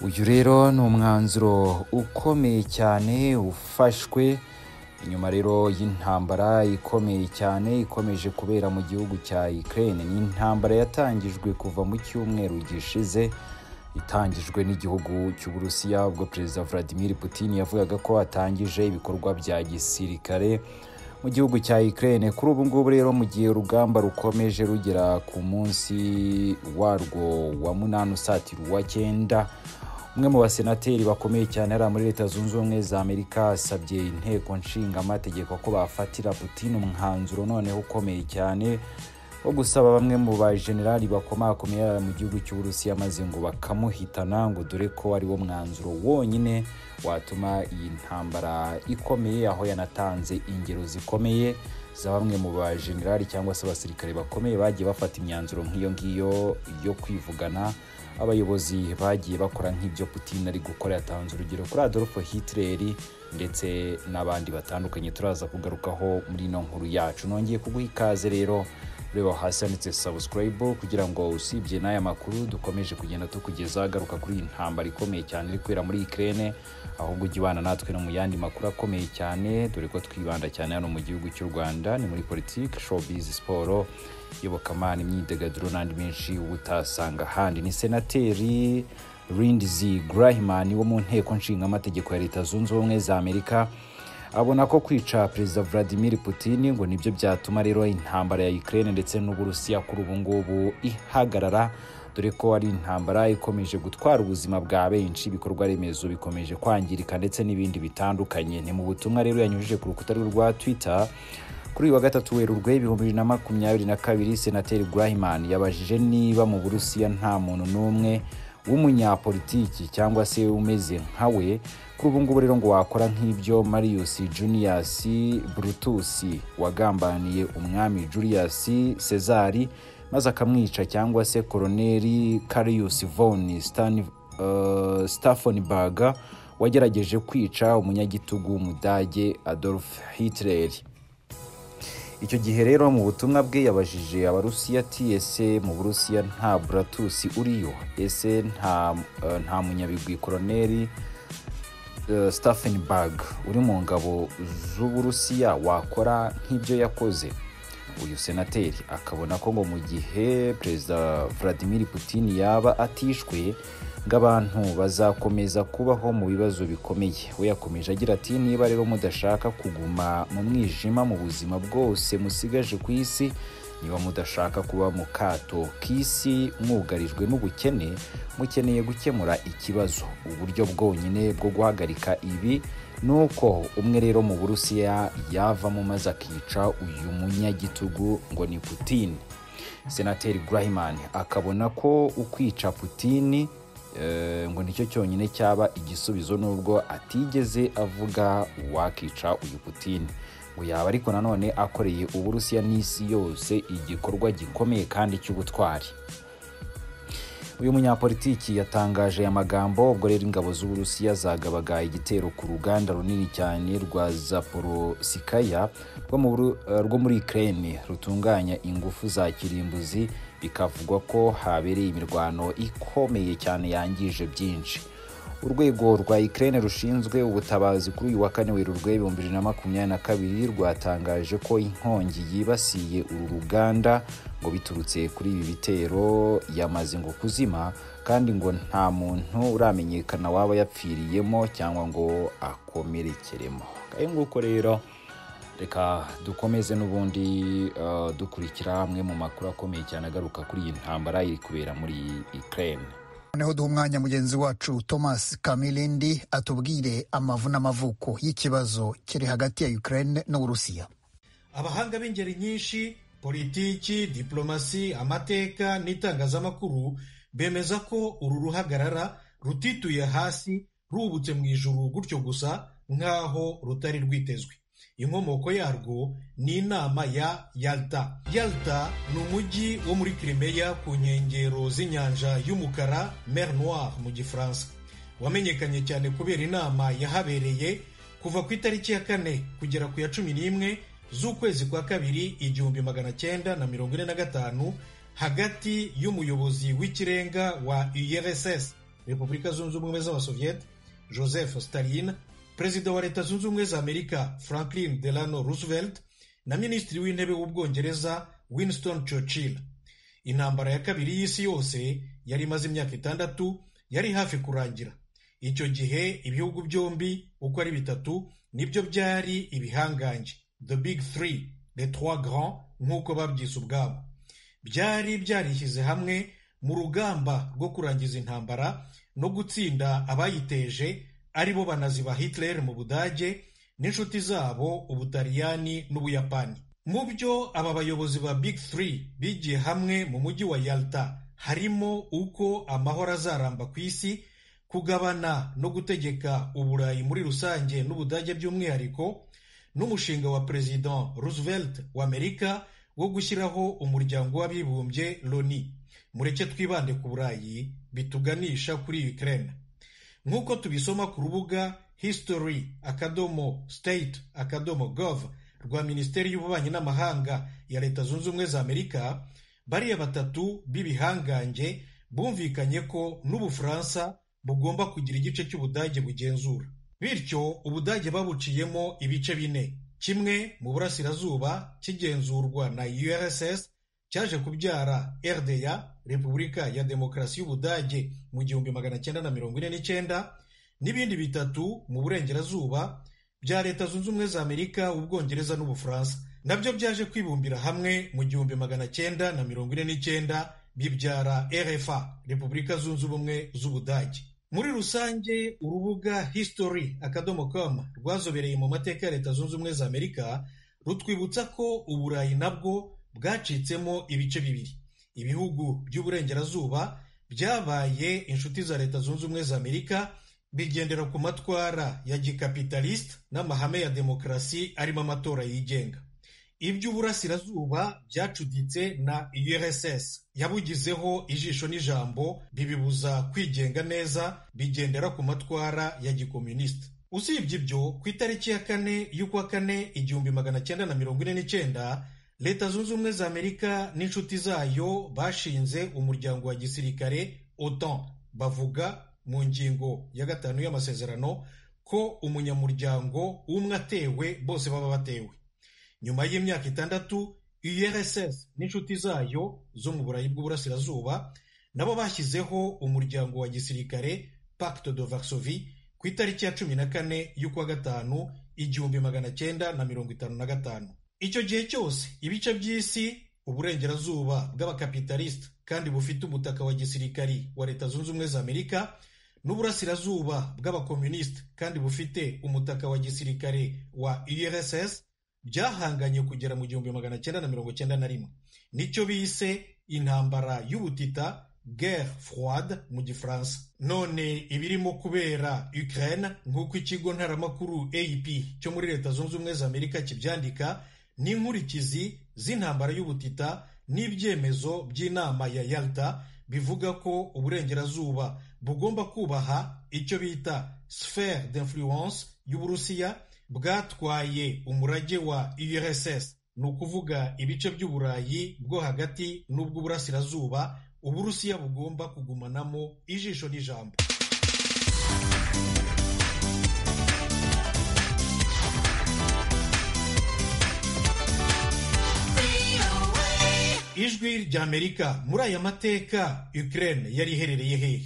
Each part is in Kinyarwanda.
uyu rero ni umwanzuro ukomeye cyane ufashwe inyuma rero y'intambara ikomeye cyane ikomeje kubera mu gihugu cya Ukraine ni intambara yatangijwe kuva mu cyumweru gishize itangijwe n'igihugu cy'Uburusiya ubwo Perezida Vladimir Putin yavugaga ko atangije ibikorwa bya gisirikare mu gihugu cya Ukraine kuri ubu ngubu rero mu gihe urugamba rukomeje rugera ku munsi warwo wa munani usatira uwa cyenda umwe mu basenateri bakomeye cyane ari muri leta zunze ubumwe za amerika asabye inteko nshinga amategeko ko bafatira putin umwanzuro noneho ukomeye cyane wo gusaba bamwe mu bajenerali bakomakomeye mu gihugu cy'uburusiya maze ngo bakamuhitana ngo dore ko ariwo mwanzuro wonyine watuma iyi ntambara ikomeye aho yanatanze ingero zikomeye za bamwe mu bajenerali cyangwa se abasirikare bakomeye bagiye bafata imyanzuro nk'iyo ngiyo yo kwivugana abayobozi bagiye bakora nk'ibyo putin ari gukora yatanze urugero kuri adolfo hitler ndetse n'abandi batandukanye turaza kugarukaho muri ino nkuru yacu nongeye kuguha ikaze rero ureba hasi handitse subscribe kugira ngo usibye n'aya makuru dukomeje kugenda tukugeza agaruka kuri iyi ntambara ikomeye cyane iri kubera muri ikirere ahubwo ujya ubana natwe no mu yandi makuru akomeye cyane dore ko twibanda cyane hano mu gihugu cy'u rwanda ni muri politiki showbiz siporo iyobokamana imyidagaduro n'andi menshi utasanga ahandi ni senateri rindizi gurahimani wo mu nteko nshinga amategeko ya leta zunze ubumwe za amerika abona ko kwica perezida vladimir putin ngo nibyo byatuma rero intambara ya ukraine ndetse n'uburusiya kuri ubu ngubu ihagarara dore ko ari intambara ikomeje gutwara ubuzima bwa benshi ibikorwa remezo bikomeje kwangirika ndetse n'ibindi bitandukanye ni mu butumwa rero yanyujije ku rukuta rwe rwa twitter kuri uyu wa gatatu werurwe ibihumbi bibiri na makumyabiri na kabiri senateri gurahiman yabajije niba mu burusiya nta muntu n'umwe w'umunyapolitiki cyangwa se umeze nka we kuri ubu ngubu rero ngo wakora nk'ibyo marius junius brutus wagambaniye umwami julius cezari maze akamwica cyangwa se koroneri carius von uh, staffenberg wagerageje kwica umunyagitugu w'umudage adolf hitler icyo gihe rero mu butumwa bwe yabajije abarusiya ati ese mu burusiya nta buratusi uriyo ese nta nta munyabigwi koroneri staffenberg uri mu ngabo z'uburusiya wakora nk'ibyo yakoze uyu senateri akabona ko ngo mu gihe perezida vladimir putin yaba atishwe ngo abantu bazakomeza kubaho mu bibazo bikomeye we yakomeje agira ati niba rero mudashaka kuguma mu mwijima mu buzima bwose musigaje ku isi niba mudashaka kuba mu kato k'isi mwugarijwe n'ubukene mukeneye gukemura ikibazo uburyo bwonyine bwo guhagarika ibi ni uko umwe rero mu burusiya yavamo maze akica uyu munyagitugu ngo ni putin senateri gurahiman akabona ko ukwica putin ngo nicyo cyonyine cyaba igisubizo nubwo atigeze avuga uwakica uyu putin ngo yaba ariko nanone akoreye uburusiya n'isi yose igikorwa gikomeye kandi cy'ubutwari uyu munyapolitiki yatangaje aya magambo ubwo rero ingabo z'uburusiya zagabaga igitero ku ruganda runini cyane rwa zaporosikaya rwo muri ukraine rutunganya ingufu za kirimbuzi bikavugwa ko habereye imirwano ikomeye cyane yangije byinshi urwego rwa ukraine rushinzwe ubutabazi kuri uyu wa kane werurwe ibihumbi bibiri na makumyabiri na kabiri rwatangaje ko inkongi yibasiye uru ruganda ngo biturutse kuri ibi bitero yamaze ngo kuzima kandi ngo nta muntu uramenyekana waba yapfiriyemo cyangwa ngo akomerekeremo nguko rero reka dukomeze n'ubundi dukurikira amwe mu makuru akomeye cyane agaruka kuri iyi ntambara iri kubera muri ukraine noneho duha umwanya mugenzi wacu thomas kamilindi atubwire amavu n'amavuko y'ikibazo kiri hagati ya ukraine n'uburusiya abahanga b'ingeri nyinshi politiki diplomasi amateka n'itangazamakuru bemeza ko uru ruhagarara rutituye hasi rubutse mu ijuru gutyo gusa nk'aho rutari rwitezwe inkomoko yarwo ni inama ya yalta yalta ni umujyi wo muri kirimeya ku nkengero z'inyanja y'umukara mer noir mu gifaransa wamenyekanye cyane kubera inama yahabereye kuva ku itariki ya kane kugera ku ya cumi n'imwe z'ukwezi kwa kabiri igihumbi magana cyenda na mirongo ine na gatanu hagati y'umuyobozi w'ikirenga wa urss repubulika zunze ubumwe z'abasoviyete joseph stalin perezida wa leta zunze ubumwe za amerika franklin delano roosevelt na minisitiri w'intebe w'ubwongereza winston churchill intambara ya kabiri y'isi yose yari imaze imyaka itandatu yari hafi kurangira icyo gihe ibihugu byombi uko ari bitatu nibyo byari ibihangange the big three the trois grand nk'uko babyise ubwabo byari byarishyize hamwe mu rugamba rwo kurangiza intambara no gutsinda abayiteje ari bo banazi ba Hitler mu budage n'inshuti zabo ubutaliyani n'ubuyapani mu byo aba bayobozi ba big three bigiye hamwe mu mujyi wa yalta harimo uko amahoro azaramba ku isi kugabana no gutegeka uburayi muri rusange n'ubudage by'umwihariko n'umushinga wa perezida roosevelt wa amerika wo gushyiraho umuryango w'abibumbye loni mureke twibande ku burayi bituganisha kuri ukraine nk'uko tubisoma ku rubuga history akadomo state akadomo gov rwa minisiteri y'ububanyi n'amahanga ya leta zunze ubumwe za amerika bariya batatu b'ibihangange bumvikanye ko n'ubufaransa bugomba kugira igice cy'ubudage bugenzura bityo ubudage babuciyemo ibice bine kimwe mu burasirazuba kigenzurwa na urss cyaje kubyara rda repubulika ya demokarasi y'ubudage mu gihumbi magana cyenda na mirongo ine n'icyenda n'ibindi bitatu mu burengerazuba bya leta zunze ubumwe za amerika ubwongereza n'ubufaransa nabyo byaje kwibumbira hamwe mu gihumbi magana cyenda na mirongo ine n'icyenda bibyara rfa repubulika zunze ubumwe z'ubudage muri rusange urubuga history akadomo com rwazobereye mu mateka ya leta zunze ubumwe za amerika rutwibutsa ko uburayi nabwo bwacitsemo ibice bibiri ibihugu by'uburengerazuba byabaye inshuti za leta zunze ubumwe za amerika bigendera ku matwara ya gikapitalisite n'amahame ya demokarasi arimo amatora yigenga iby'uburasirazuba byacuditse na urss yabugizeho ijisho n'ijambo bibibuza kwigenga neza bigendera ku matwara ya gikomunisite usibye ibyo ku itariki ya kane y'ukwa kane igihumbi magana cyenda na mirongo ine n'icyenda leta zunze ubumwe za amerika n'inshuti zayo bashinze umuryango wa gisirikare otan bavuga mu ngingo ya gatanu y'amasezerano ko umunyamuryango umwe atewe bose baba batewe nyuma y'imyaka itandatu urss n'inshuti zayo zo mu burayi bw'uburasirazuba nabo bashyizeho umuryango wa gisirikare pacte de varsovie ku itariki ya cumi na kane y'ukwa gatanu igihumbi magana cyenda na mirongo itanu na gatanu icyo gihe cyose ibice by'isi uburengerazuba bw'abakapitalisite kandi bufite umutaka wa gisirikari wa leta zunze ubumwe za amerika n'uburasirazuba bw'abakomunisite kandi bufite umutaka wa gisirikare wa urss byahanganye kugera mu gihumbi magana cyenda na mirongo cyenda na rimwe nicyo bise intambara y'ubutita guerre froide mu gifaransa none ibirimo kubera ukraine nk'uko ikigo ntaramakuru ap cyo muri leta zunze ubumwe za amerika kibyandika ni inkurikizi z'intambara y'ubutita n'ibyemezo by'inama ya yalta bivuga ko uburengerazuba bugomba kubaha icyo bita sphere d'influence y'uburusiya bwatwaye umurage wa urss ni ukuvuga ibice by'uburayi bwo hagati n'ubw'uburasirazuba uburusiya bugomba kugumanamo ijisho n'ijambo ijwi ry'amerika muri aya mateka ukraine yari iherereye hehe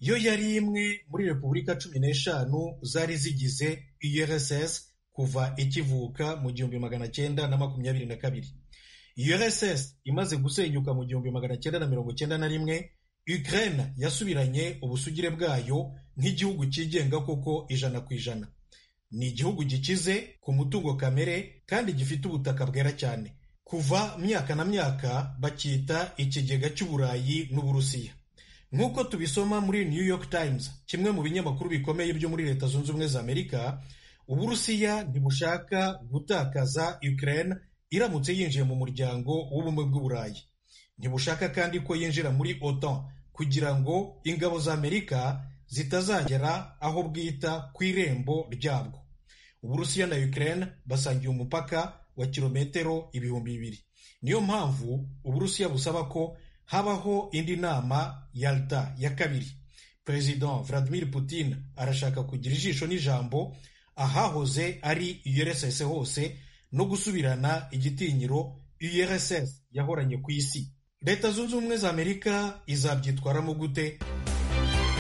yo yari imwe muri repubulika cumi n'eshanu zari zigize urss kuva ikivuka mu gihumbi magana cyenda na makumyabiri na kabiri urss imaze gusenyuka mu gihumbi magana cyenda na mirongo cyenda na rimwe ukraine yasubiranye ubusugire bwayo nk'igihugu cyigenga koko ijana ku ijana ni igihugu gikize ku mutungo kamere kandi gifite ubutaka bwera cyane kuva myaka na myaka bacyita ikigega cy'uburayi n'uburusiya nk'uko tubisoma muri new york times kimwe mu binyamakuru bikomeye byo muri leta zunze ubumwe za amerika uburusiya ntibushaka gutakaza ukraine iramutse yinjiye mu muryango w'ubumwe bw'uburayi ntibushaka kandi ko yinjira muri otan kugira ngo ingabo za amerika zitazagera aho bwita ku irembo ryabwo uburusiya na ukraine basangiye umupaka wa kilometero ibihumbi bibiri niyo mpamvu uburusiya busaba ko habaho indi nama yalta ya kabiri perezida vladimir putin arashaka kugira ijisho n'ijambo ahahoze ari urss hose no gusubirana igitinyiro urss yahoranye ku isi leta zunze ubumwe za amerika izabyitwaramo gute